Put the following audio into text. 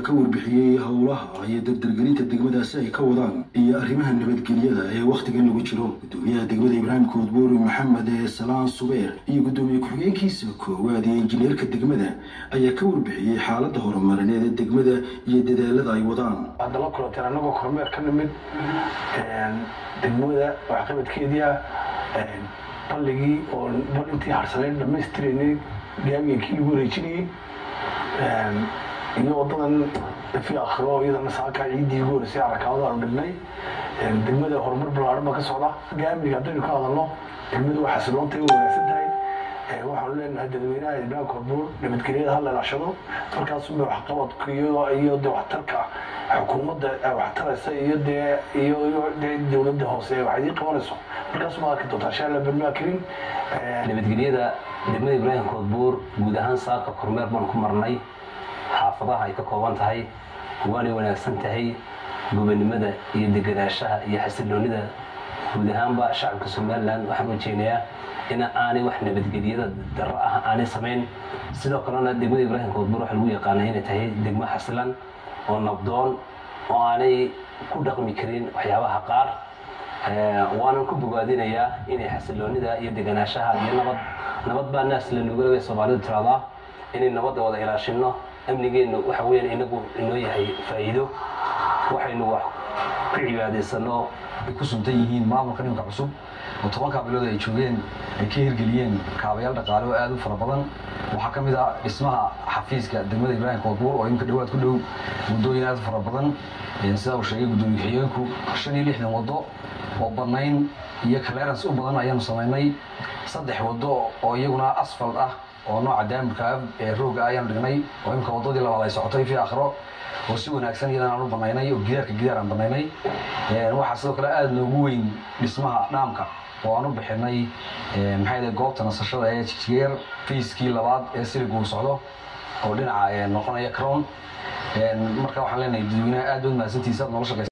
ka warbixiyey howlaha iyo dardargelinta degmadaasi ay ka wadaan iyo arrimaha nabadgelyada ee wakhtigan lagu jiro gudoomiyaha degmada ibraahim koodbuuri maxamed ee salaan subeer iyo gudoomiye ku-xigeenkiisa koowaad ee injineerka degmada ayaa ka warbixiyey xaaladda horumarineed ee degmada iyo dadaalada ay wadaan hadda la kulanteen annagoo kormeer ka nimid degmada waxqabadkeedia balligii oo bal intii harsaneyn dhammaystiraynay gaamigakii lagu wareejinayey iyo wadadan fi akhiro iyadana saaka ciiddii ugu horeysay arakaawada aanu dhignay degmada horumar ballaaran baa ka socda gaamiga haddaynu ka hadalno degmadu waa xasiloontahay way wanaagsan tahay waxaanu leenahay dadweynaha ibraahim koodbuur nabadgelyada ha la ilaashado markaasunba waxqabadka iyo iyo de waxtarka xukuumadda waxtaraysa iyo dee iyo iyo dee dowladda hoose wax idiin qabanayso markaasuma arki doontaa insha allah barmaa karin nabadgelyada degmada ibraahim koodbuur guud ahaan saaka kormeer baan ku marnay xaafadaha ay ka kooban tahay waanay wanaagsan tahay gobonimada iyo deganaanshaha iyo xasiloonida guud ahaanba shacabka somalilan waxaan rajeynayaa in aanay wax nabadgelyada daro ah aanay samayn sidoo kalena degmada ibraahim koodbuur waxaa lagu yaqaanay inay tahay degmo xasilan oo nabdoon oo aanay ku dhaqmi karin waxyaabaha qaar waanan ku bogaadinayaa inay xasiloonida iyo deganaanshaha iyo nabad nabad baa naas la nugalabay soomaalidu tiradaa inay nabadda wada ilaashino amnigeennu waxa weyaan inagu inoo yahay faa'iido waxaynu wax ku cibaadaysano ay ku suntan yihiin maamulka dhimka cusub oo tobankaa bilood ay joogeen ay ka hirgeliyeen kaabayaal dhaqaale oo aad u fara badan waxaa ka mid ah dhismaha xafiiska degmada ibraahim koodbuur oo imika dhawaad ku dhow waddooyin aad u fara badan sidaa uu sheegay guddoomiye ku-xigeenku shan iyo lixdan waddo oo bannayn iyo clearance u badan ayaanu samaynay saddex waddo oo iyaguna asfalt ah oo nooca daamirka ee rooga ayaanu dhignay oo imika waddadii labaad ay socotay fi akhro oo si wanaagsan iyadan aan u banaynay oo gidaarka gidaar aan banaynay waxaa sidoo kale aada noogu weyn dhismaha dhaamka oo aan u bixinay maxay goobta nasashada ee jijeer fiiskii labaad ee siligu uu socdo oo dhinaca noqonaya crown marka waxaan leenahay dadweynaha aad baad mahadsantiisa aad noola shaqeysa